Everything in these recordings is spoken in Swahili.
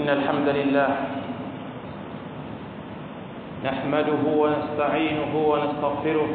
إن الحمد لله نحمده ونستعينه ونستغفره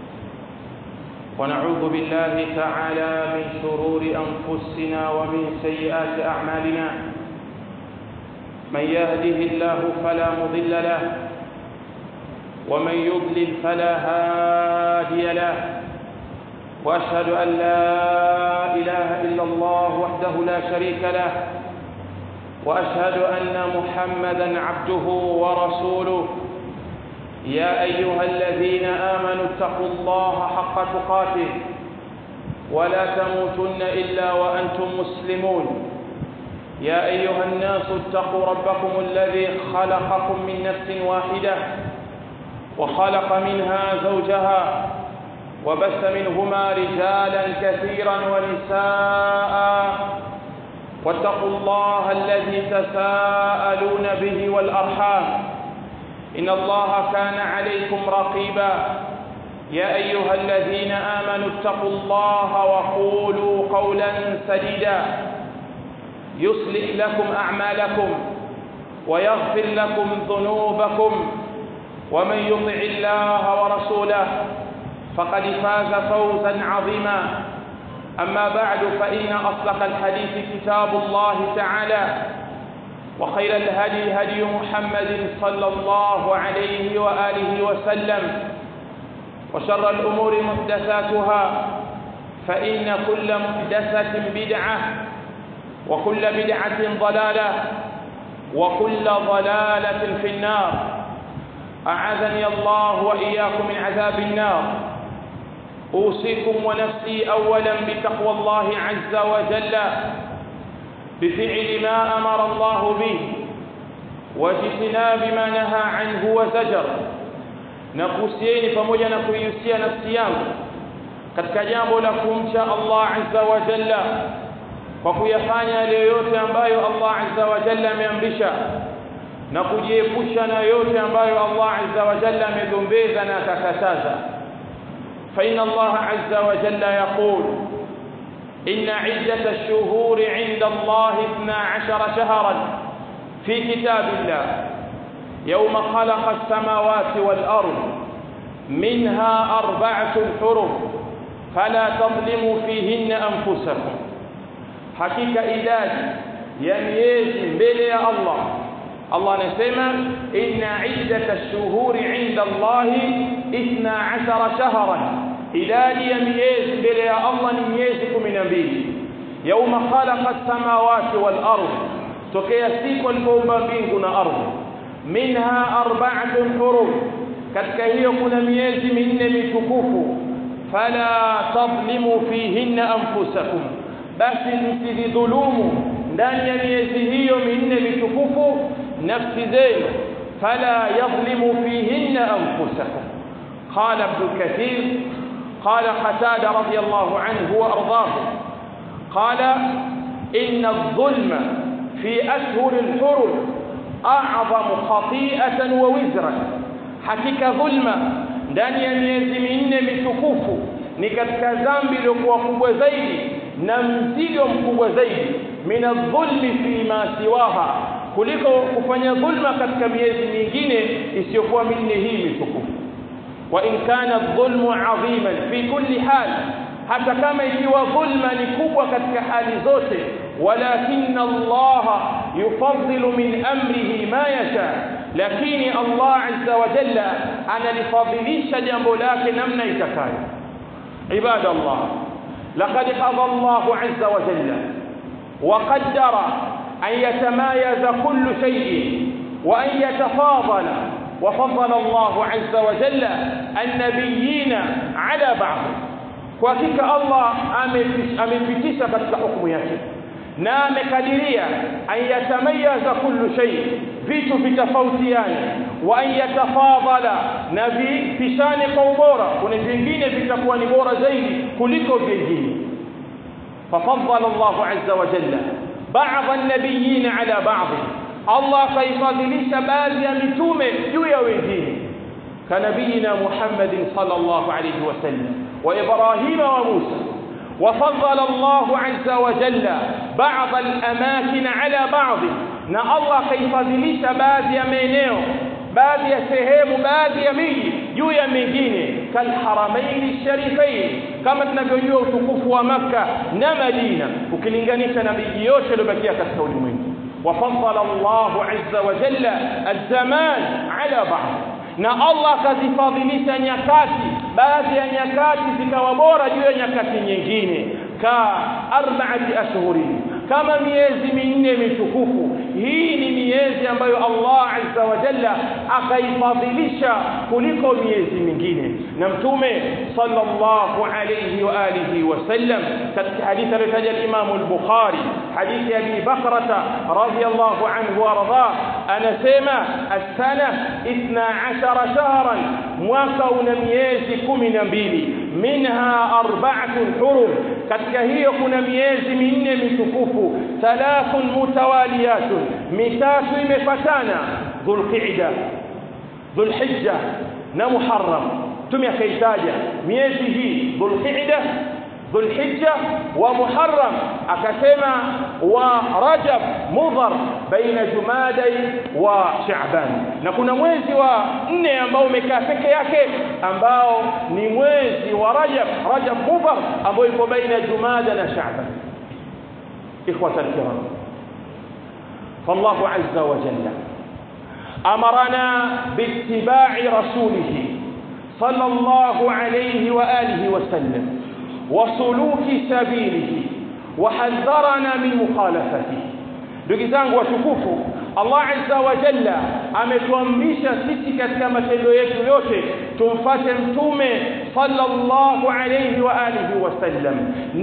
ونعوذ بالله تعالى من شرور أنفسنا ومن سيئات أعمالنا من يهده الله فلا مضل له ومن يضلل فلا هادي له واشهد ان لا اله الا الله وحده لا شريك له واشهد ان محمدا عبده ورسوله يا ايها الذين امنوا اتقوا الله حق تقاته ولا تموتن الا وانتم مسلمون يا ايها الناس اتقوا ربكم الذي خلقكم من نفس واحده وخلق منها زوجها وبث منهما رجالا كثيرا ونساء واتقوا الله الذي تساءلون به والارحام ان الله كان عليكم رقيبا يا ايها الذين امنوا اتقوا الله وقولوا قولا سديدا يصلح لكم اعمالكم ويغفر لكم ذنوبكم ومن يطع الله ورسوله فقد فاز فوزا عظيما أما بعد فإن أصدق الحديث كتاب الله تعالى وخير الهدي هدي محمد صلى الله عليه وآله وسلم وشر الأمور محدثاتها فإن كل محدثة بدعة وكل بدعة ضلالة وكل ضلالة في النار أعاذني الله وإياكم من عذاب النار أوصيكم ونفسي أولا بتقوى الله عز وجل بفعل ما أمر الله به واجتناب ما نهى عنه وزجر nakuhusieni pamoja na kuihusia nafsi yangu katika jambo la kumcha Allah azza wa jalla kwa kuyafanya yale yote ambayo Allah azza wa jalla ameamrisha na kujiepusha na yote ambayo Allah azza wa jalla amegombeza na akakataza فإن الله عز وجل يقول إن عدة الشهور عند الله اثنا عشر شهرا في كتاب الله يوم خلق السماوات والأرض منها أربعة حرم فلا تظلموا فيهن أنفسكم حقيقة إداد يميز بلي الله الله نسمى إن عدة الشهور عند الله اثنا عشر شهرا idadi ya miezi mbele ya Allah ni miezi kumi na mbili yauma khalaqa samawati wal ardh tokea siku alipoumba mbingu na ardhi minha arba'atun hurum katika hiyo kuna miezi minne mitukufu fala tadhlimu fihinna anfusakum basi msidhulumu ndani ya miezi hiyo minne mitukufu nafsi zenu fala yadhlimu fihinna anfusakum قال ابن كثير قال قتادة رضي الله عنه وأرضاه قال إن الظلم في أشهر الحرم أعظم خطيئة ووزرا حقيقة ظلم ndani ya miezi minne mitukufu ni katika dhambi iliyokuwa kubwa zaidi na mzigo mkubwa zaidi min adh-dhulmi fi ma siwaha kuliko kufanya dhulma katika miezi mingine isiyokuwa minne hii mitukufu وإن كان الظلم عظيما في كل حال hata kama ikiwa dhulma ni kubwa katika hali zote walakin Allah yufaddilu min amrihi ma yasha lakini Allah azza wa jalla analifadhilisha jambo lake namna itakayo ibada Allah laqad qada Allah azza wa jalla wa qaddara an yatamayaza kullu shay'in wa an yatafadala وفضل الله عز وجل النبيين على بعض وحقيقه الله amepitisha katika hukumu yake na amekadiria an yatamayaza kullu shay vitu vitofautiane wa an yatafadhala na vipishane kwa ubora kuna vingine vitakuwa ni bora zaidi kuliko vingine ففضل الله عز وجل بعض النبيين على بعض Allah kaifadhilisha baadhi ya mitume juu ya wengine kanabiyina Muhammadin sallallahu alayhi wasallam wa Ibrahim wa Musa وفضل الله عز وجل بعض الأماكن على بعض na Allah akaifadhilisha baadhi ya maeneo baadhi ya sehemu baadhi ya miji juu ya mingine kalharamaini sharifain kama tunavyojua utukufu wa maka na Madina ukilinganisha na miji yote iliyobakia katika ulimwengu وفضل الله عز وجل الزمان على بعض na Allah akazifadhilisha nyakati baadhi ya nyakati zikawa bora juu ya nyakati nyingine ka arbaati ashhurin kama miezi minne mitukufu hii ni miezi ambayo Allah azza wa jalla akaifadhilisha kuliko miezi mingine na mtume sallallahu alayhi wa alihi wasallam katika hadithi aliyotaja al-Imam al-Bukhari hadithi ya Abi Bakrata radiyallahu anhu warda anasema as-sana 12 shahran mwaka una miezi 12 minha arba'atun hurum katika hiyo kuna miezi minne mitukufu thalathun mutawaliyatun mitatu imefatana dhulqa'da dhulhijja na muharram tumi akaitaja miezi hii dhulqa'da dhulhijja wa muharram akasema wa rajab mudhar baina jumadai wa sha'ban na kuna mwezi wa nne ambao umekaa peke yake ambao ni mwezi wa rajab rajab mudhar ambao iko baina jumada na sha'ban ikhwata alkiram فالله عز وجل أمرنا باتباع رسوله صلى الله عليه وآله وسلم وسلوك سبيله وحذرنا من مخالفته ndugu zangu watukufu Allah azza wa jalla ametuamrisha sisi katika matendo yetu yote tumfate mtume sallallahu alayhi wa alihi wasallam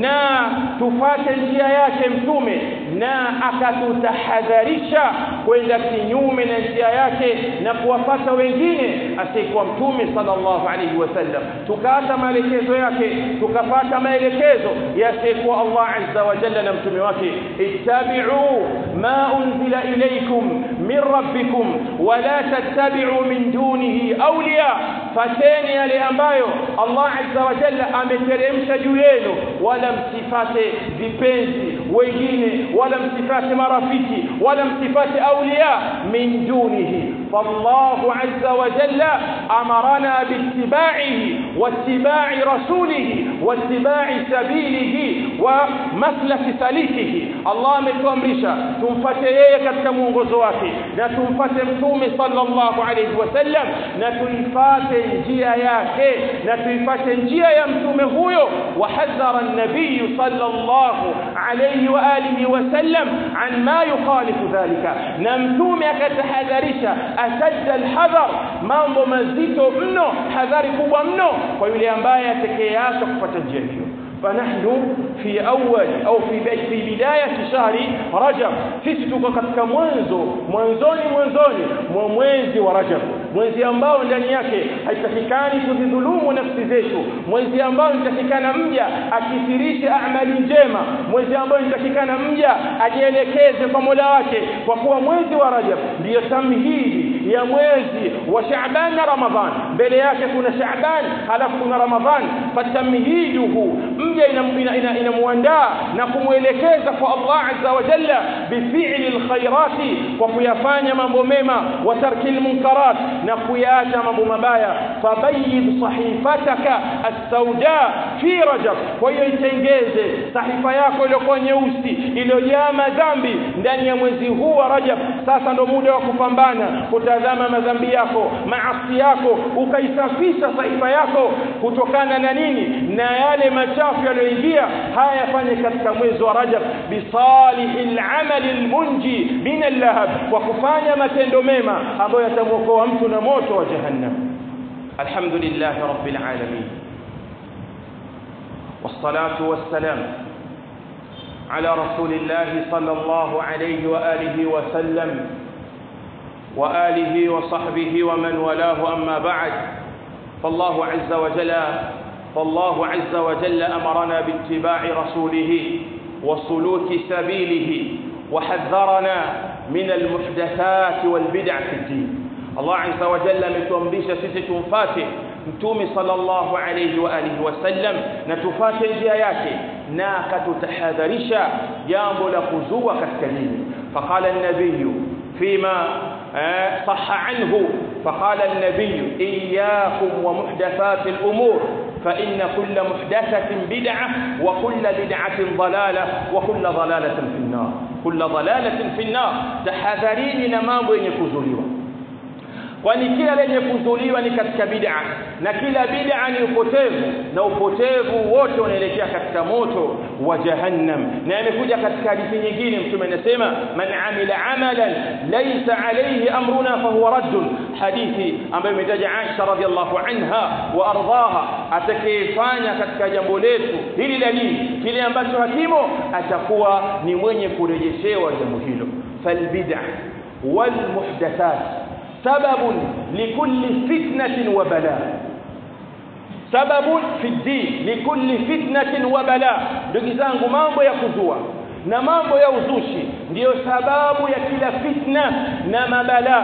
na tufate njia yake mtume na akatutahadharisha kwenda kinyume na njia yake na kuwafata wengine asiyekuwa mtume sallallahu alayhi wasallam tukaata maelekezo yake tukapata maelekezo ya asiyekuwa Allah azza wa jalla na mtume wake ittabi'u ma unzila ilaykum min rabbikum wala tattabi'u min dunihi awliya fateni yale ambayo Allah azza wa jalla ameteremsha juu yenu wala msifate vipenzi wengine wala msifate marafiki wala msifate awliya min dunihi فالله عز وجل أمرنا باتباعه واتباع رسوله واتباع سبيله ومسلك سليكه الله ametuamrisha tumfate yeye katika mwongozo wake na tumfate mtume sallallahu alayhi wasallam na tuifate njia yake na tuifate njia ya mtume huyo wahadhara an-nabiy sallallahu alayhi wa alihi wasallam an ma yukhalifu dhalika na mtume akatahadharisha ashadda alhadhar mambo mazito mno hadhari kubwa mno kwa yule ambaye atakayeacha kufuata njia hiyo فنحن في أول أو في في بداية شهر رجب sisi tuko katika mwanzo mwanzoni mwanzoni mwa mwezi wa Rajab mwezi ambao ndani yake haitakikani kuzidhulumu nafsi zetu mwezi ambao nitakikana mja akithirishe amali njema mwezi ambao nitakikana mja ajielekeze kwa Mola wake kwa kuwa mwezi wa Rajab ndiyo tamhidi ya mwezi wa Shaaban na Ramadhan mbele yake kuna Shaaban halafu kuna Ramadhan fatamhiduhu mja inamwandaa na kumwelekeza kwa Allah azza wa jalla bifi'li alkhairati kwa kuyafanya mambo mema wa tarki almunkarat na kuyaacha mambo mabaya fabayyid sahifataka as-sauda fi rajab kwa hiyo itengeze sahifa yako iliyokuwa nyeusi iliyojaa madhambi ndani ya mwezi huu wa Rajab sasa ndo muda wa kupambana kutazama madhambi yako maasi yako ukaisafisha sahifa yako kutokana na nini na yale machafu yaliyoingia haya yafanye katika mwezi wa Rajab bisalihil amali almunji min allahab kwa kufanya matendo mema ambayo yatamwokoa mtu na moto wa jahannam alhamdulillah rabbil alamin والصلاه والسلام على رسول الله صلى الله عليه واله وسلم واله وصحبه ومن والاه اما بعد فالله عز وجل فالله عز وجل امرنا باتباع رسوله وسلوك سبيله وحذرنا من المحدثات والبدع في الدين الله عز وجل ametuamrisha sisi tumfate mtume sallallahu alayhi wa alihi wasallam na tufate njia yake na akatutahadharisha jambo la kuzua katika dini faqala an-nabiy فيما صح عنه فقال النبي إياكم ومحدثات الأمور فإن كل محدثة بدعة وكل بدعة ضلالة وكل ضلالة في النار كل ضلالة في النار تحذرين na mambo yenye kuzuliwa kwani kila lenye kuzuliwa ni katika bid'a na kila bid'a ni upotevu na upotevu wote unaelekea katika moto wa jahannam na imekuja katika hadithi nyingine mtume anasema man amila amalan laysa alayhi amruna fahuwa raddun hadithi ambayo imetaja Aisha radhiallahu anha wa ardhaha atakayefanya katika jambo letu hili la dini kile ambacho hakimo atakuwa ni mwenye kurejeshewa jambo hilo falbid'a wal muhdathat سبب لكل فتنة وبلاء سبب في الدين لكل فتنة وبلاء ndugu zangu mambo ya kuzua na mambo ya uzushi ndiyo sababu ya kila fitna na mabala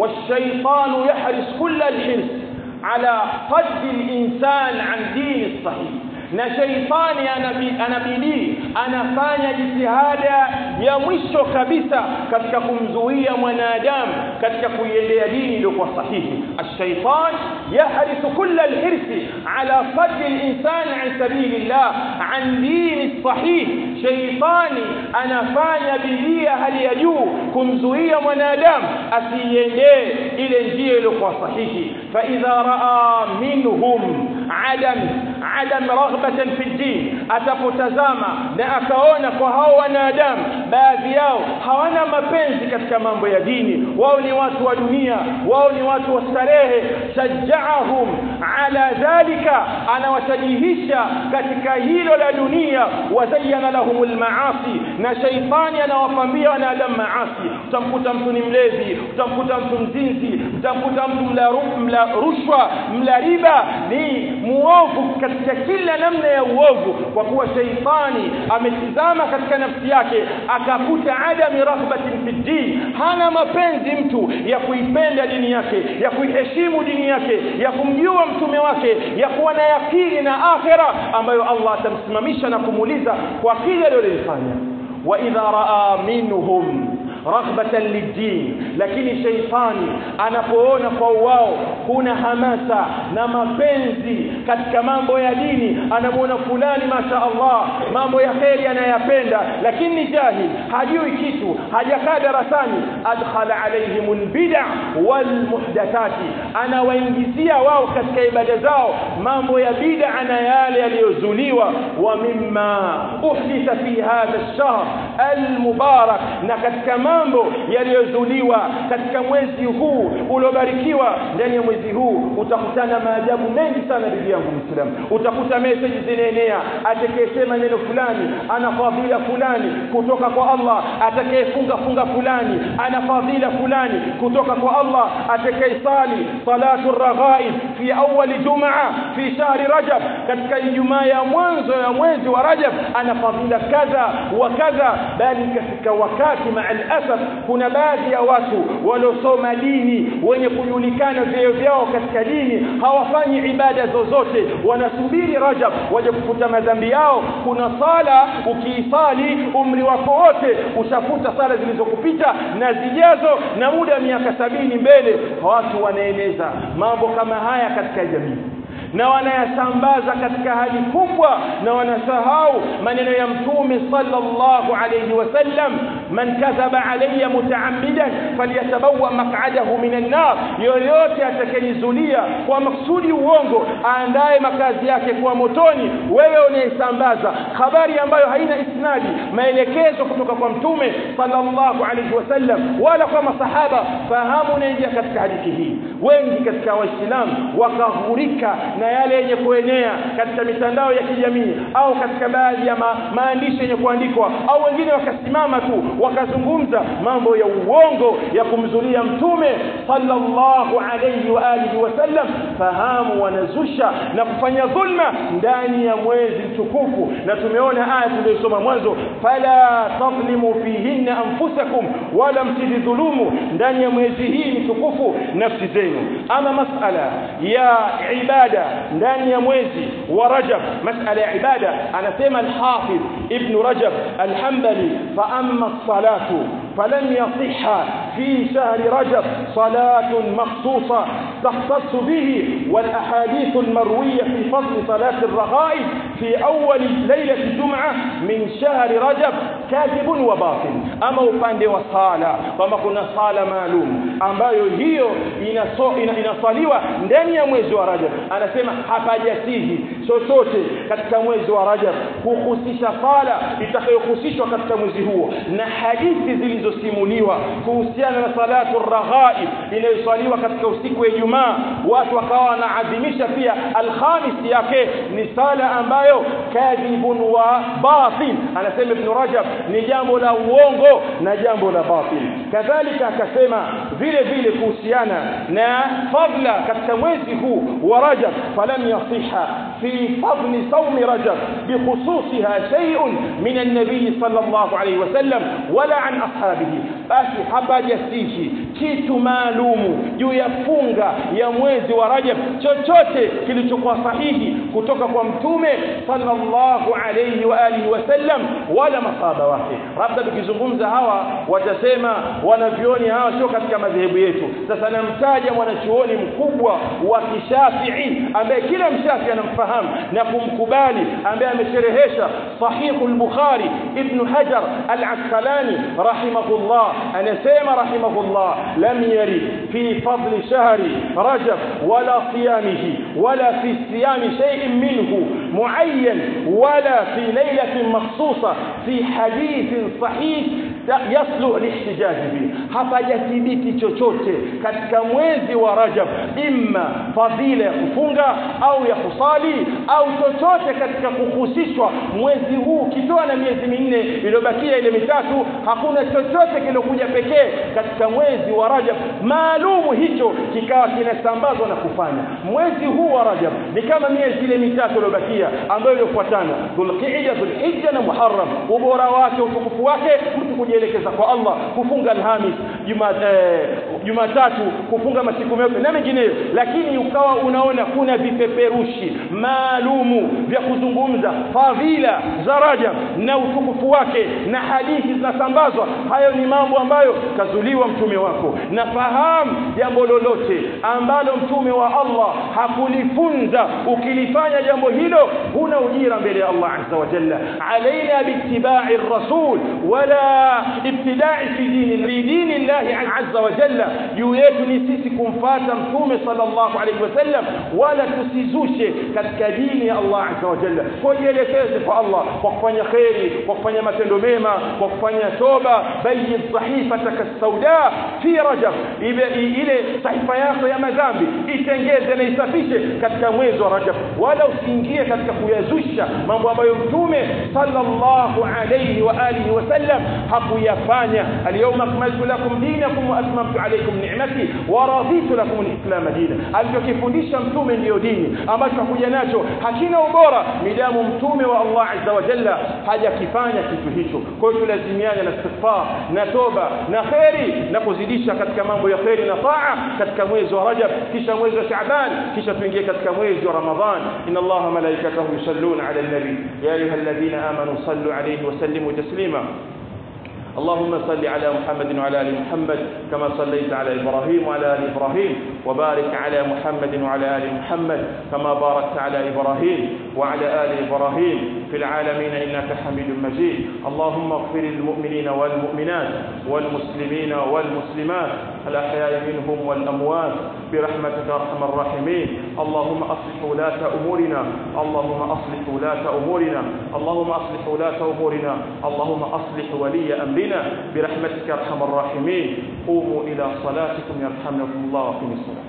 والشيطان يحرص كل الحرص على صد الإنسان عن دين الصحيح na sheitani anabidii anafanya jitihada ya mwisho kabisa katika kumzuia mwanadamu katika kuiendea dini iliyokuwa sahihi الشيطان يحرص كل الحرص على صد الإنسان عن سبيل الله عن دين الصحيح sheitani anafanya bidii hali ya juu kumzuia mwanadamu asiiendee ile njia iliyokuwa sahihi فإذا رأى منهم عدم عدم رغبة في الدين atapotazama na akaona kwa hao wanadamu baadhi yao hawana mapenzi katika mambo ya dini wao ni watu wa dunia wao ni watu wa starehe shajjaahum ala dhalika anawashajihisha katika hilo la dunia wazayyana lahumul maasi na shaitani anawapambia wanadamu maasi utamkuta mtu ni mlevi utamkuta mtu mzinzi utamkuta mtu mla, mla rushwa mla riba ni muovu katika kila namna ya uovu kwa kuwa sheitani ametizama katika nafsi yake akakuta adami raghbatin fi din hana mapenzi mtu ya kuipenda dini yake ya kuiheshimu dini yake ya kumjua mtume wake ya kuwa na yakini na akhira ambayo Allah atamsimamisha na kumuuliza kwa kile alilofanya wa idha raa minhum raghbatan lid-din lakini sheitani anapoona kwa wao kuna hamasa na mapenzi katika mambo ya dini anamuona fulani masha Allah mambo ya kheri anayapenda lakini ni jahil hajui kitu hajakaa darasani adkhala alaihim albid'a wal muhdathati anawaingizia wao katika ibada zao mambo ya bid'a na yale yaliyozuliwa wa mimma uhditha fi hadha ash-shahr al-mubarak na katika mambo yaliyozuliwa katika mwezi huu uliobarikiwa ndani ya mwezi huu utakutana maajabu mengi sana ndugu yangu Muislamu utakuta message zinaenea atakayesema neno fulani ana fadhila fulani kutoka kwa Allah atakayefunga funga fulani ana fadhila fulani kutoka kwa Allah atakayesali salatu raghaib fi awwal jumaa fi shahri rajab katika ijumaa ya mwanzo ya mwezi wa rajab ana fadhila kadha wa kadha bali katika wakati maa alasaf kuna baadhi ya watu waliosoma dini wenye kujulikana vyeo vyao katika dini hawafanyi ibada zozote wanasubiri rajab waje kufuta madhambi yao kuna sala ukiisali umri wako wote ushafuta sala zilizokupita na zijazo na muda wa miaka sabini mbele watu wanaeneza mambo kama haya katika jamii na wanayasambaza katika hali kubwa na wanasahau maneno ya mtume sallallahu alayhi wasallam man kadhaba alayya mutaammidan falyatabawa maq'adahu minan nar yoyote atakayenizulia kwa maksudi uongo aandae makazi yake kwa motoni wewe unayesambaza habari ambayo haina isnadi maelekezo kutoka kwa mtume sallallahu alayhi wasallam wala kwa masahaba fahamu unaingia katika hadithi hii wengi katika waislamu wakaghurika na yale yenye kuenea katika mitandao ya kijamii au katika baadhi ya ma, maandishi yenye kuandikwa au wengine wakasimama tu wakazungumza mambo ya uongo ya kumzulia mtume sallallahu alayhi wa alihi wasallam fahamu wanazusha na kufanya dhulma ndani ya mwezi mtukufu na tumeona aya tuliyosoma mwanzo fala tadhlimu fihinna anfusakum wala msidhulumu ndani ya mwezi hii mtukufu nafsi zenu ama masala ya ibada ndani ya mwezi wa Rajab masala ya ibada anasema al-Hafidh Ibn Rajab al-Hanbali fa amma as-salatu falam yasihha في شهر رجب صلاة مخصوصة تختص به والأحاديث المروية في فضل صلاة الرغائب في أول ليلة الجمعة من شهر رجب كاذب وباطل أما upande wa sala kwamba kuna sala maalum ambayo hiyo inaso, ina, inasaliwa ndani ya mwezi wa Rajab anasema hapajasihi chochote katika mwezi wa Rajab kuhusisha sala itakayohusishwa katika mwezi huo na hadithi zilizosimuliwa kuhusiana na salatu raghaib inayosaliwa katika usiku wa Ijumaa watu wakawa wanaadhimisha pia alhamis yake ni sala ambayo kadhibun wa batil anasema ibn Rajab ni jambo la uongo na jambo la batil kadhalika akasema vile vile kuhusiana na fadla katika mwezi huu wa Rajab falam yasiha fi fadli sawmi Rajab bikhususiha shay'un min an-nabiy sallallahu alayhi wasallam wala an ashabihi basi hapajasihi kitu maalumu juu ya funga ya mwezi wa Rajab chochote kilichokuwa sahihi kutoka kwa mtume sallallahu alayhi wa alihi wasallam wala masaba wake labda tukizungumza hawa watasema wanavyoni hawa sio katika madhehebu yetu sasa namtaja mwanachuoni mkubwa wa kishafii ambaye kila mshafi anamfahamu na kumkubali ambaye amesherehesha sahihu al-bukhari ibn hajar al-asqalani rahimahullah anasema rahimahullah lam yari fi fadli shahri rajab wala siyamihi wala fi siyami shay'in minhu muayyan wala fi laylatin makhsusa fi hadithin sahih yaslu lihtijaj bi hapajathibiti chochote katika mwezi wa Rajab imma fadhila ya kufunga au ya kusali au chochote katika kuhusishwa mwezi huu kitoa na miezi minne iliyobakia ile mitatu hakuna chochote kilokuja pekee katika mwezi wa Rajab maalumu hicho kikawa kinasambazwa na kufanya mwezi huu wa Rajab ni kama miezi ile mitatu iliyobakia ambayo iliyofuatana Dhulqa'da Dhulhijja na Muharram ubora wake utukufu wake mtu kujielekeza kwa Allah kufunga Alhamis Jumatatu kufunga masiku meupe na mengineyo lakini ukawa unaona kuna vipeperushi maalumu vya kuzungumza fadhila za Rajab na utukufu wake na hadithi zinasambazwa hayo ni mambo ambayo kazuliwa mtume wako na fahamu jambo lolote ambalo mtume wa Allah hakulifunza ukilifanya jambo hilo huna ujira mbele ya Allah azza wa jalla alaina biittiba'i ar-rasul wala ibtida'i fi dini fi dini Allah azza wa jalla juu yetu ni sisi kumfata mtume sallallahu alaihi wasallam wala tusizushe katika dini ya Allah azza wa jalla kujielekeze kwa Allah kwa kufanya khairi kwa kufanya matendo mema kwa kufanya toba bayyin sahifataka sauda fi rajab ile sahifa yako ya madhambi itengeze na isafishe katika mwezi wa rajab wala usiingie katika kuyazusha mambo ambayo mtume sallallahu alayhi wa alihi wasallam hakuyafanya alyawma akmaltu lakum dinakum wa atmamtu alaykum ni'mati wa raditu lakum alislam dina alichokifundisha mtume ndiyo dini ambacho hakuja nacho hakina ubora midamu mtume wa Allah azza wa jalla hajakifanya kitu hicho kwa hiyo tulazimiane na istighfar na toba na khairi na kuzidisha katika mambo ya khairi na taa katika mwezi wa Rajab kisha mwezi wa Shaaban kisha tuingie katika mwezi wa Ramadhan inna Allah malaikatahu yusalluna ala an-nabi ya ayyuhalladhina amanu sallu alayhi wa sallimu taslima اللهم صل على محمد وعلى ال محمد كما صليت على ابراهيم وعلى ال ابراهيم وبارك على محمد وعلى ال محمد كما باركت على ابراهيم وعلى ال ابراهيم في العالمين انك حميد مجيد اللهم اغفر للمؤمنين والمؤمنات والمسلمين والمسلمات الاحياء منهم والاموات برحمتك ارحم الراحمين اللهم اصلح ولاة امورنا اللهم اصلح ولاة امورنا اللهم اصلح ولاة امورنا اللهم اصلح ولي امرنا برحمتك ارحم الراحمين قوموا الى صلاتكم يرحمكم الله وقم الصلاه